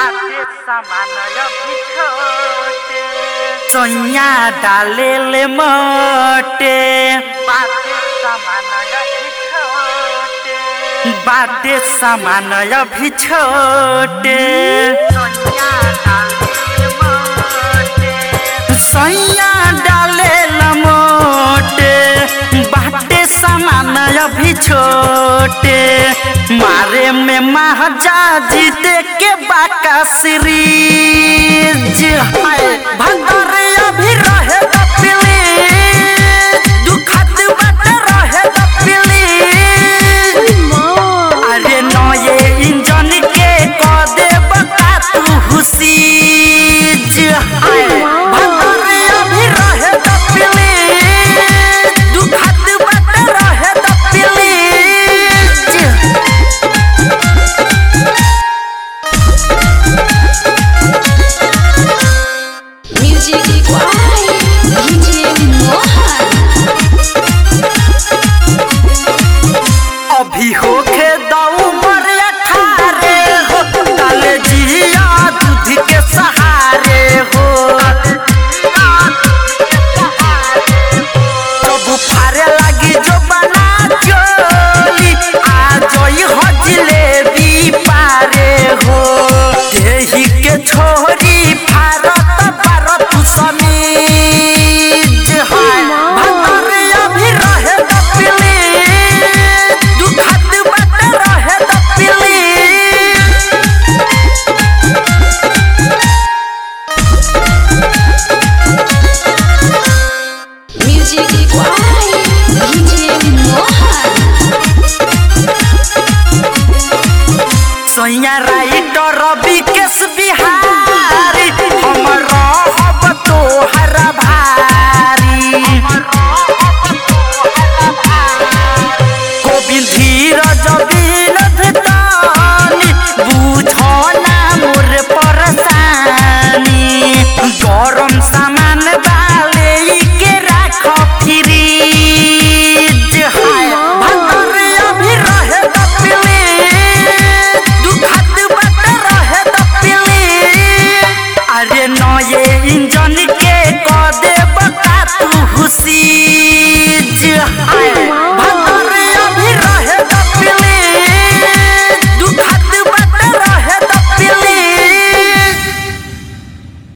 बाटे सामान अभी छोटे सोइया डाले ले मोटे बाटे सामान अभी छोटे बाटे सामान अभी छोटे सोइया डाले ले मोटे सैया डाले लमोटे बाटे सामान अभी छोटे मारे में महाजा जीते के